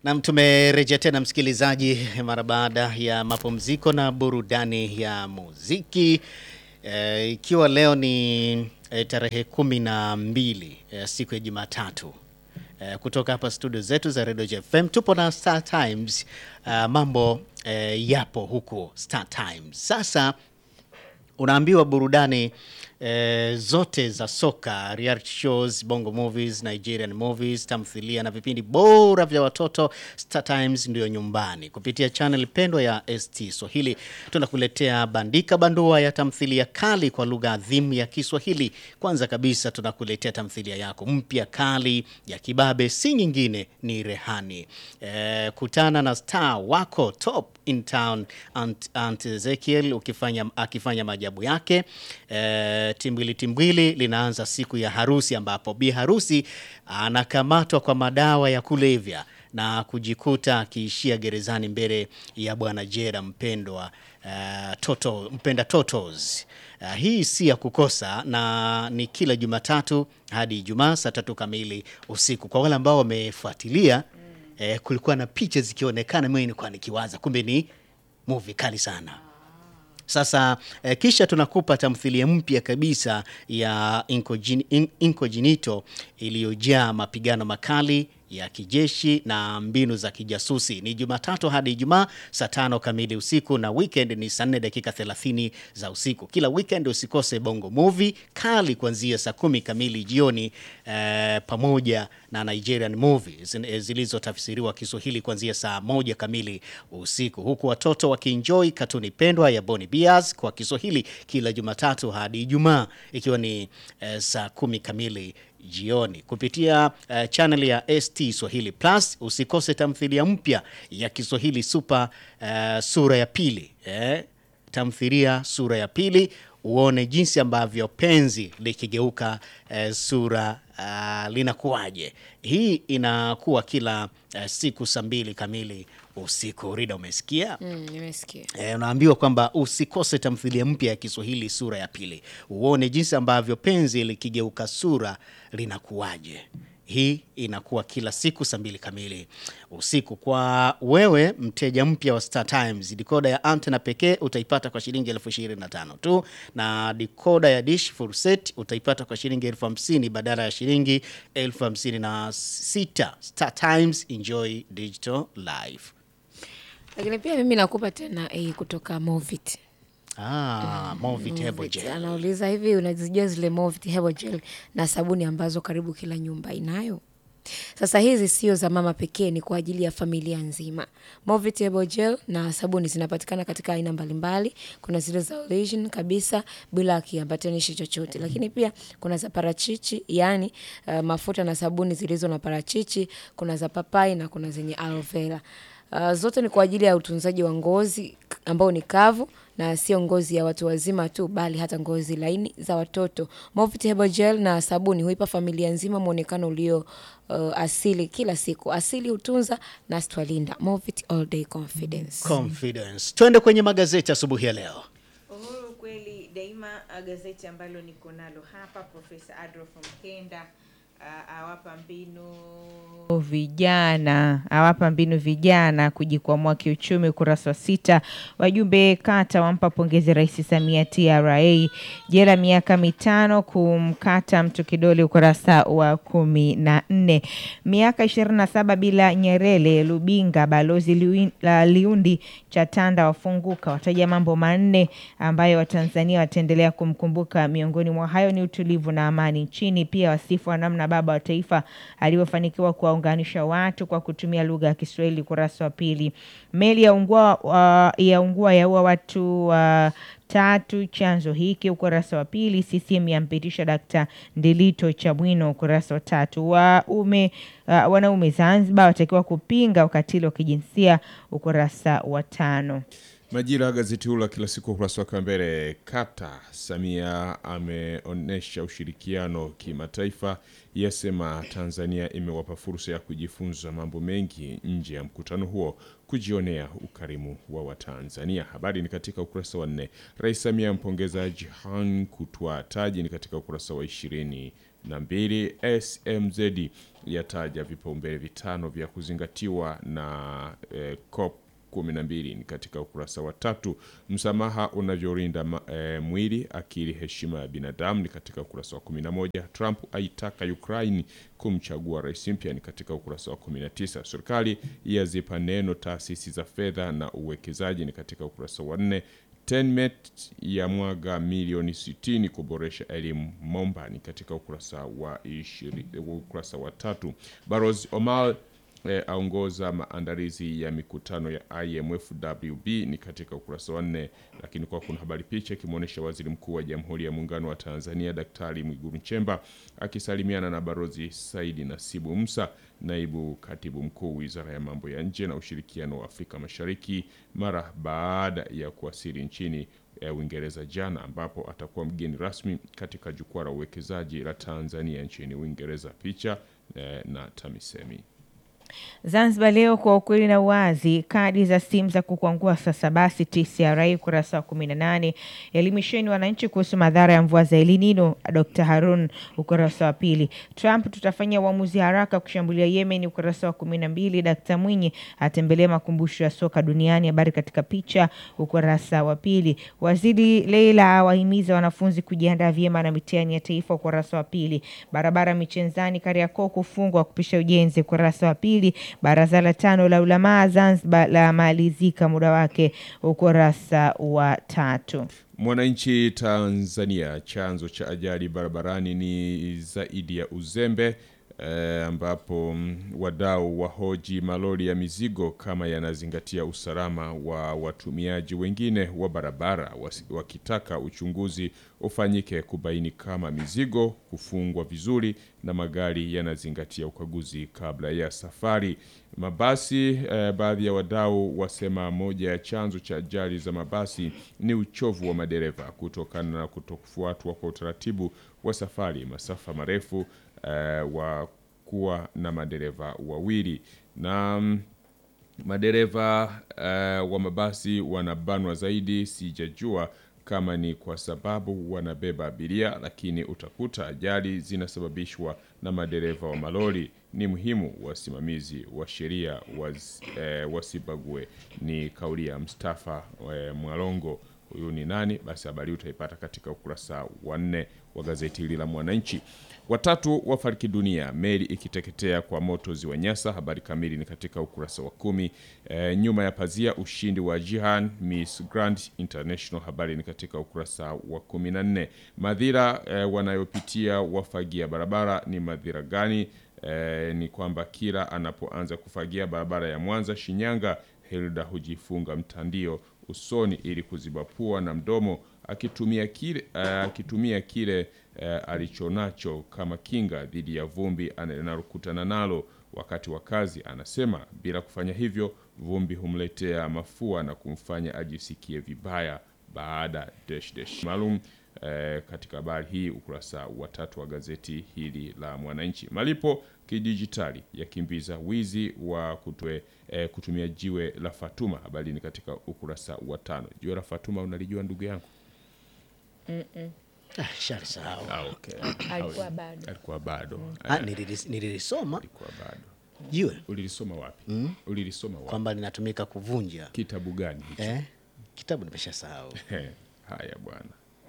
Nam, tumerejea tena msikilizaji, mara baada ya mapumziko na burudani ya muziki e, ikiwa leo ni e, tarehe kumi na mbili e, siku ya Jumatatu e, kutoka hapa studio zetu za Radio JFM tupo na Star Times. Uh, mambo e, yapo huko Star Times. Sasa unaambiwa burudani eh, zote za soka, reality shows, bongo movies, Nigerian movies, tamthilia na vipindi bora vya watoto, Star Times ndio nyumbani. Kupitia channel pendwa ya ST Swahili tunakuletea bandika bandua ya tamthilia kali kwa lugha adhimu ya Kiswahili. Kwanza kabisa tunakuletea tamthilia yako mpya kali ya kibabe, si nyingine ni Rehani. Eh, kutana na star wako top in town Aunt, Aunt Ezekiel ukifanya, akifanya maajabu yake. E, timbwili timbwili linaanza siku ya harusi ambapo bi harusi anakamatwa kwa madawa ya kulevya na kujikuta akiishia gerezani mbele ya bwana Jera mpendwa uh, toto, mpenda totos. Uh, hii si ya kukosa na ni kila Jumatatu hadi Ijumaa saa tatu kamili usiku. Kwa wale ambao wamefuatilia eh, kulikuwa na picha zikionekana, mimi nilikuwa nikiwaza kumbe ni movie kali sana. Sasa eh, kisha tunakupa tamthilia mpya kabisa ya Incogin- In- Incognito iliyojaa mapigano makali ya kijeshi na mbinu za kijasusi. Ni Jumatatu hadi Ijumaa saa tano kamili usiku na weekend ni saa nne dakika 30 za usiku. Kila weekend usikose Bongo Movie kali kuanzia saa kumi kamili jioni eh, pamoja na Nigerian movies eh, zilizotafsiriwa Kiswahili kuanzia saa moja kamili usiku, huku watoto wakienjoy katuni pendwa ya Boni Bears kwa Kiswahili kila Jumatatu hadi Ijumaa ikiwa ni eh, saa kumi kamili jioni kupitia uh, channel ya ST Swahili Plus. Usikose tamthilia mpya ya Kiswahili Super uh, sura ya pili eh, tamthilia sura ya pili uone jinsi ambavyo penzi likigeuka eh, sura uh, linakuwaje. Hii inakuwa kila uh, siku saa mbili kamili usiku. Rida, umesikia? Mm, nimesikia. E, unaambiwa kwamba usikose tamthilia mpya ya Kiswahili sura ya pili, uone jinsi ambavyo penzi likigeuka sura linakuwaje. Hii inakuwa kila siku saa mbili kamili usiku. Kwa wewe mteja mpya wa Star Times, dikoda ya antena pekee utaipata kwa shilingi elfu ishirini na tano tu, na dikoda ya dish full set utaipata kwa shilingi elfu hamsini badala ya shilingi elfu hamsini na sita. Star Times, enjoy digital life. Lakini pia mimi nakupa tena hii kutoka Movit. Ah, Movit Herbal Movit. Gel. Anauliza hivi unazijua zile Movit Herbal Gel na sabuni ambazo karibu kila nyumba inayo? Sasa hizi sio za mama pekee, ni kwa ajili ya familia nzima. Movit Herbal Gel na sabuni zinapatikana katika aina mbalimbali. Kuna zile za origin kabisa bila kiambatanishi chochote, lakini pia kuna za parachichi, yani uh, mafuta na sabuni zilizo na parachichi. Kuna za papai na kuna zenye aloe vera. Uh, zote ni kwa ajili ya utunzaji wa ngozi k- ambao ni kavu na sio ngozi ya watu wazima tu bali hata ngozi laini za watoto. Movit Herbal Gel na sabuni huipa familia nzima mwonekano ulio uh, asili kila siku. Asili hutunza na stwalinda. Movit All Day Confidence. Confidence. Twende kwenye magazeti asubuhi ya leo. Uhuru kweli daima, uh, gazeti ambalo niko nalo hapa, Profesa Adolf Mkenda uh, awapa mbinu vijana awapa mbinu vijana kujikwamua kiuchumi. Ukurasa wa sita, wajumbe kata wampa pongezi Rais Samia TRA, jela miaka mitano kumkata mtu kidole. Ukurasa wa kumi na nne, miaka ishirini na saba bila Nyerere, Lubinga balozi Liwi- la Liundi Chatanda wafunguka, wataja mambo manne ambayo Watanzania wataendelea kumkumbuka. Miongoni mwa hayo ni utulivu na amani nchini. Pia wasifu wa namna baba wa taifa alivyofanikiwa kuwaunganisha watu kwa kutumia lugha ya Kiswahili. Ukurasa wa pili, meli ya ungua, uh, ya ungua yaua watu uh, tatu chanzo hiki. Ukurasa wa pili, CCM yampitisha Dkt. Ndilito Chamwino. Ukurasa wa tatu, waume uh, wanaume Zanzibar watakiwa kupinga ukatili wa kijinsia. Ukurasa wa tano. Majira, gazeti huu la kila siku ukurasa wake wa mbele. Kata Samia ameonyesha ushirikiano kimataifa, yasema Tanzania imewapa fursa ya kujifunza mambo mengi nje ya mkutano huo, kujionea ukarimu wa Watanzania. Habari ni katika ukurasa wa nne. Rais Samia ampongeza Jihan kutwaa taji, ni katika ukurasa wa ishirini na mbili. SMZ yataja vipaumbele vitano vya kuzingatiwa na eh, COP 12 ni katika ukurasa wa tatu. Msamaha unavyorinda ma- eh, mwili, akili, heshima ya binadamu ni katika ukurasa wa 11. Trump aitaka Ukraine kumchagua rais mpya ni katika ukurasa wa 19. Serikali yazipa neno taasisi za fedha na uwekezaji ni katika ukurasa wa 4. Tenmet ya mwaga milioni 60 kuboresha elimu Momba ni katika ukurasa wa 20, ukurasa wa tatu. Barozi Omar eh, aongoza maandalizi ya mikutano ya IMF WB ni katika ukurasa wa nne. Lakini kwa kuna habari picha ikimwonyesha waziri mkuu wa Jamhuri ya Muungano wa Tanzania Daktari Mwigulu Nchemba akisalimiana na Barozi Saidi Nasibu Musa, naibu katibu mkuu Wizara ya Mambo ya Nje na Ushirikiano wa Afrika Mashariki, mara baada ya kuwasili nchini eh, Uingereza jana, ambapo atakuwa mgeni rasmi katika jukwaa la uwekezaji la Tanzania nchini Uingereza. Picha eh, na TAMISEMI. Zanzibar Leo kwa ukweli na uwazi, kadi za simu za kukwangua sasa basi. TCRA ukurasa wa 18. Elimisheni wananchi kuhusu madhara ya mvua za El Nino. Dr Harun ukurasa wa pili. Trump tutafanya uamuzi haraka kushambulia Yemen ukurasa wa 12. Dkt Mwinyi atembelea makumbusho ya soka duniani, habari katika picha ukurasa wa pili. Waziri Leila awahimiza wanafunzi kujiandaa vyema na mitihani ya taifa ukurasa wa pili. Barabara Michenzani Kariakoo kufungwa kupisha ujenzi ukurasa wa pili. Baraza la tano la ulamaa Zanzibar la malizika muda wake ukurasa wa tatu. Mwananchi Tanzania, chanzo cha ajali barabarani ni zaidi ya uzembe eh, ambapo mm, wadau wahoji malori ya mizigo kama yanazingatia usalama wa watumiaji wengine wa barabara, wasi- wakitaka uchunguzi ufanyike kubaini kama mizigo kufungwa vizuri na magari yanazingatia ukaguzi kabla ya safari. Mabasi eh, baadhi ya wadau wasema moja ya chanzo cha ajali za mabasi ni uchovu wa madereva kutokana na kutofuatwa kwa utaratibu wa safari masafa marefu eh, wa kuwa na madereva wawili na mm, madereva eh, wa mabasi wanabanwa zaidi. Sijajua kama ni kwa sababu wanabeba abiria, lakini utakuta ajali zinasababishwa na madereva wa malori. Ni muhimu wasimamizi wa sheria waz, eh, wasibague. Ni kauli ya Mustafa eh, Mwalongo. Huyu ni nani? Basi habari hii utaipata katika ukurasa wa nne wa gazeti hili la Mwananchi. Watatu wafariki dunia meli ikiteketea kwa moto ziwa Nyasa. Habari kamili ni katika ukurasa wa kumi. E, nyuma ya pazia ushindi wa Jihan Miss Grand International. Habari ni katika ukurasa wa kumi na nne. Madhira e, wanayopitia wafagia barabara ni madhira gani? E, ni kwamba kila anapoanza kufagia barabara ya Mwanza Shinyanga, Hilda hujifunga mtandio usoni ili kuziba pua na mdomo akitumia kile, uh, akitumia kile uh, alichonacho kama kinga dhidi ya vumbi analokutana nalo wakati wa kazi. Anasema bila kufanya hivyo vumbi humletea mafua na kumfanya ajisikie vibaya baada dash dash maalum eh, katika habari hii ukurasa wa tatu wa gazeti hili la Mwananchi. Malipo kidijitali yakimbiza wizi wa kutwe, eh, kutumia jiwe la Fatuma. Habari ni katika ukurasa wa tano. Jiwe la Fatuma unalijua ndugu yangu? Ah, shalisahau. Ah, okay. Alikuwa bado. Alikuwa bado Ah, nililis- nililisoma alikuwa bado. jiwe Ulilisoma wapi? Ulilisoma wapi? kwamba linatumika kuvunja Kitabu gani hicho? eh? Kitabu nimeshasahau. He, Haya bwana.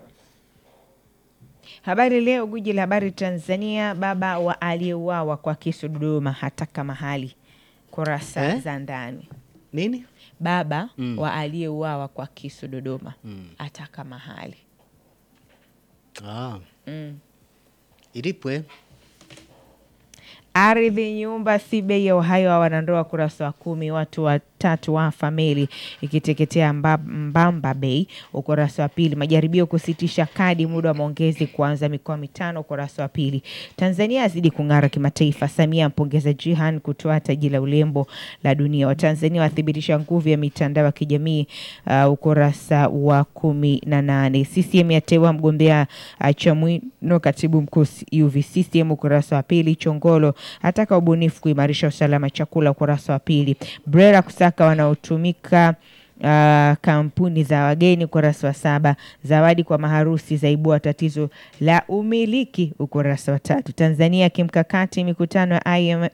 Habari Leo, gwiji la habari Tanzania, baba wa aliyeuawa kwa kisu Dodoma hataka mahali. Kurasa Eh? za ndani. Nini? Baba wa aliyeuawa kwa kisu Dodoma ataka mahali. Ah. Ilipwe Ardhi, nyumba si bei ya uhai wa wanandoa, kurasa wa kumi. Watu wa tatu wafa meli ikiteketea Mba- Mbamba Bay, ukurasa wa pili. Majaribio kusitisha kadi muda wa maongezi kuanza mikoa mitano, ukurasa wa pili. Tanzania azidi kung'ara kimataifa, Samia ampongeza Jihan kutoa taji la ulembo la dunia. Watanzania wathibitisha nguvu ya mitandao ya kijamii uh, ukurasa wa kumi na nane. CCM yateua mgombea uh, Chamwino katibu mkuu UVCCM ukurasa wa pili. Chongolo ataka ubunifu kuimarisha usalama chakula ukurasa wa pili. Brera kusaka wanaotumika Uh, kampuni za wageni ukurasa wa saba. Zawadi kwa maharusi zaibua tatizo la umiliki ukurasa wa tatu. Tanzania kimkakati mikutano ya IM,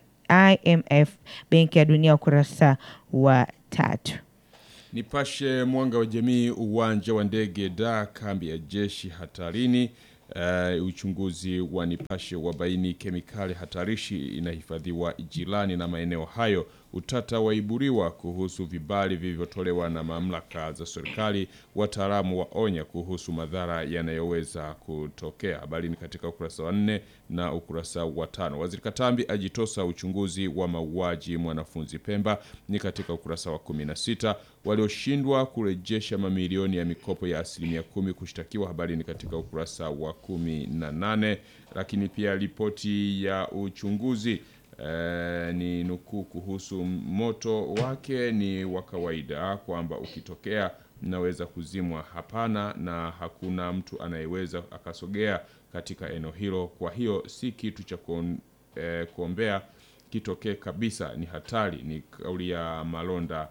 IMF benki ya dunia ukurasa wa tatu. Nipashe mwanga wa jamii, uwanja wa ndege da kambi ya jeshi hatarini. Uh, uchunguzi wa Nipashe wabaini kemikali hatarishi inahifadhiwa jirani na maeneo hayo. Utata waiburiwa kuhusu vibali vilivyotolewa na mamlaka za serikali. Wataalamu waonya kuhusu madhara yanayoweza kutokea. Habari ni katika ukurasa wa nne na ukurasa wa tano. Waziri Katambi ajitosa uchunguzi wa mauaji mwanafunzi Pemba ni katika ukurasa wa kumi na sita. Walioshindwa kurejesha mamilioni ya mikopo ya asilimia kumi kushtakiwa. Habari ni katika ukurasa wa kumi na nane. Lakini pia ripoti ya uchunguzi eh, ni nukuu kuhusu moto wake ni wa kawaida, kwamba ukitokea naweza kuzimwa. Hapana, na hakuna mtu anayeweza akasogea katika eneo hilo. Kwa hiyo si kitu cha kuon- eh, kuombea kitokee kabisa, ni hatari. Ni kauli ya Malonda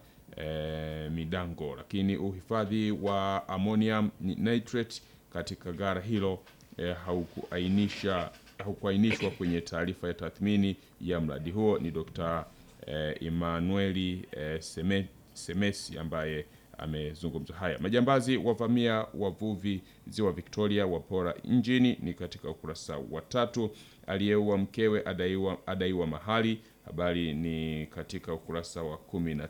eh, Midango. Lakini uhifadhi wa ammonium nitrate katika gara hilo eh, haukuainisha haukuainishwa kwenye taarifa ya tathmini ya mradi huo. Ni Dr. eh, Emmanueli eh, Seme, Semesi ambaye amezungumza haya. Majambazi wavamia wavuvi ziwa Victoria, wapora injini, ni katika ukurasa wa tatu. Aliyeua mkewe adaiwa, adaiwa mahali, habari ni katika ukurasa wa kumi na